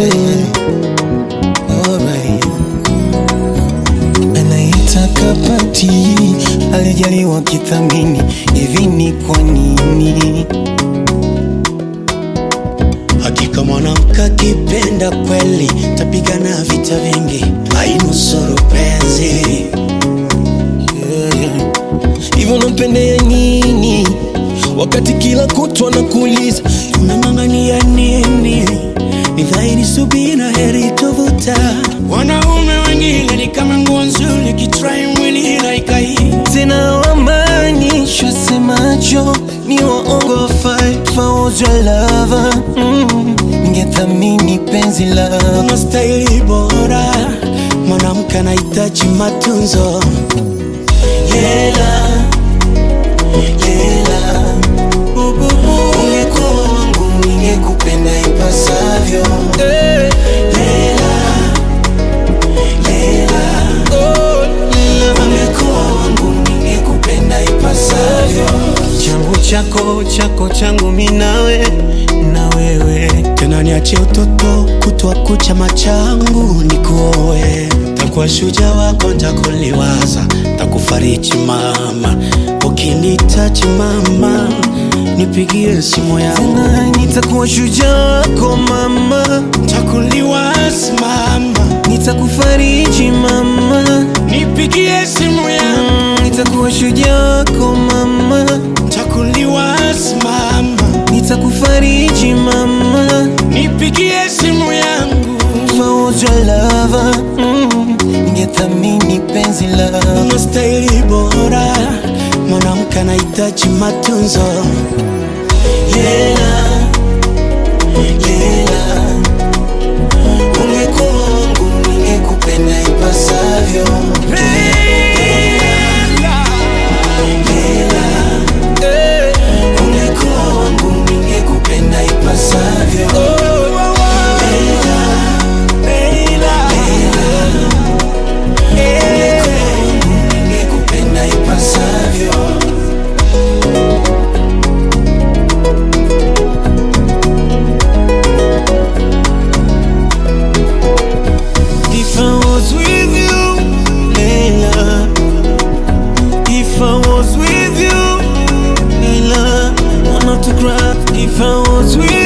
Alright. Anaitaka pati alijaliwa kithamini, hivi ni kwa nini? Hakika mwanamke akipenda kweli, tapigana vita vingi, ainusuru penzi. Yeah. Hivyo nampendea nini wakati kila kutwa nakuuliza Unang'ang'ania nini? Ni dhahiri subira heri tovuta. Wanaume wengine ni kama nguo nzuri, kitrai mwili laikai. tena wamaanishwa semacho ni waongo fight for your lover mm. Ningethamini penzi lako Unastahili bora, mwanamke anahitaji matunzo. Lela, lela, ungekuwa wangu ningekupenda ipasavyo. Lela, lela, ungekuwa wangu ningekupenda ipasavyo. Changu chako chako changu mi nawe na wewe tena niache utoto kutwa kucha machangu nikuoe takuwa shuja wako ntakuliwaza takufariji mama ukinitaji mama nipigie simu yangu tena nitakuwa shujaa wako mama takuliwaza mama nitakufariji mama nipigie simu yangu Mm, nitakuwa shujaa wako mama takuliwaza mama nitakufariji mama nipigie simu yangu for your lover mm, ningethamini penzi lako unastahili bora mwanamke anahitaji matunzo Lela, lela, ungekuwa wangu ningekupenda ipasavyo. Lela, ungekuwa wangu ningekupenda ipasavyo. Lela, ungekuwa wangu ningekupenda ipasavyo. If I was with you, Layla. If I was with you, Layla. I'm not to cry. If I was with